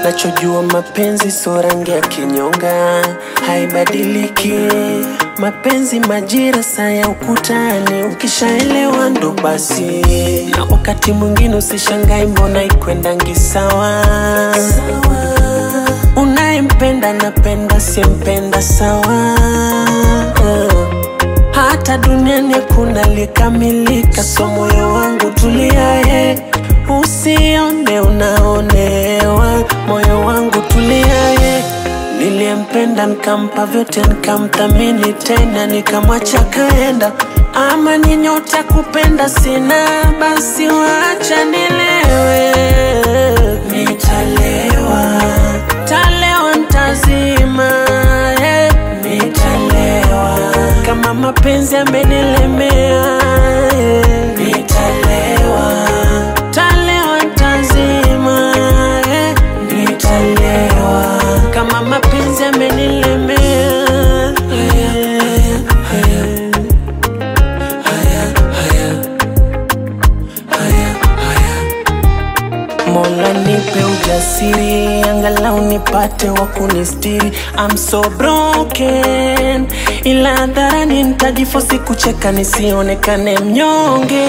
Nachojua mapenzi so rangi ya kinyonga, haibadiliki. Mapenzi majira saa ya ukutani, ukishaelewa ndo basi. Na wakati mwingine usishangai, mbona ikwendangi sawa Unayempenda napenda, simpenda sawa. Hata duniani hakuna likamilika, so moyo wangu tuliaye, usione unaonewa. Moyo wangu tuliaye, niliyempenda nikampa vyote, nikamthamini tena, nikamwacha kaenda. Ama ni nyota kupenda sina, basi wacha nilewe, nitalewa talewa ntazima, eh, nitalewa kama mapenzi amenilemea, eh, nitalewa talewa ntazima, eh, nitalewa kama mapenzi amenilemea, eh, eh. Mola nipe ujasiri, angalau nipate wa kunistiri. I'm so broken, ila hadharani nitajifosi kucheka nisionekane mnyonge.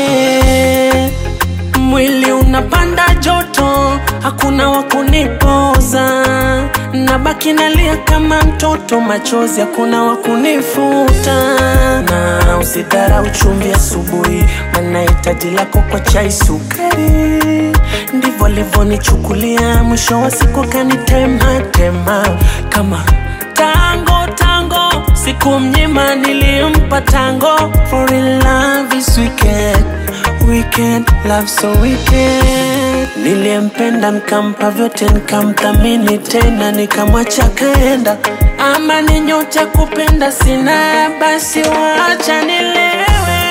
Mwili unapanda joto, hakuna wa kunipoza, nabaki nalia kama mtoto, machozi hakuna wa kunifuta. Na usidharau chumvi asubuhi, maana hitaji lako kwa chai sukari ndivyo alivyonichukulia, mwisho wa siku kanitema tema kama tango tango, siku mnyima nilimpa tango. For in love is wicked, wicked, love so wicked. Niliyempenda nikampa vyote, nikamthamini tena, nikamwacha kaenda. Ama ni nyota kupenda sina, basi wacha nilewe,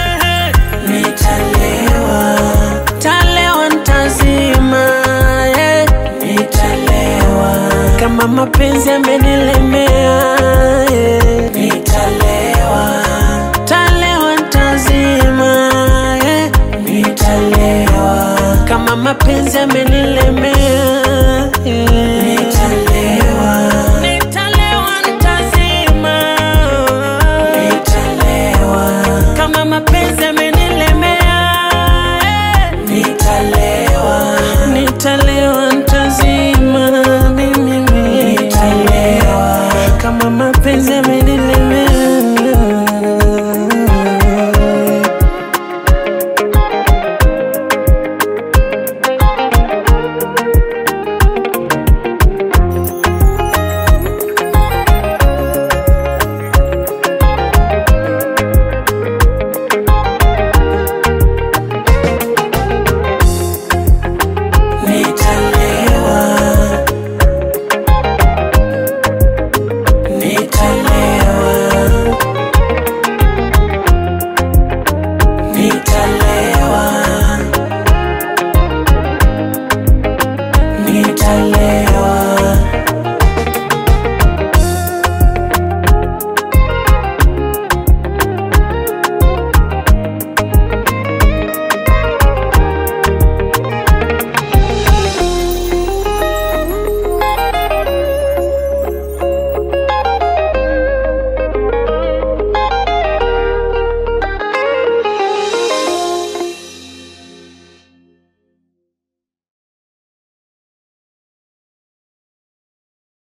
nitalewa talewa ntazima, eh, nitalewa kama mapenzi amenilemea, eh, nitalewa talewa ntazima, eh, nitalewa kama mapenzi amenilemea, eh, nitalewa nitalewa ntazima, nitalewa kama mapenzi amenilemea, eh, nitalewa nitalewa ntazima mimi nitalewa kama mapenzi yame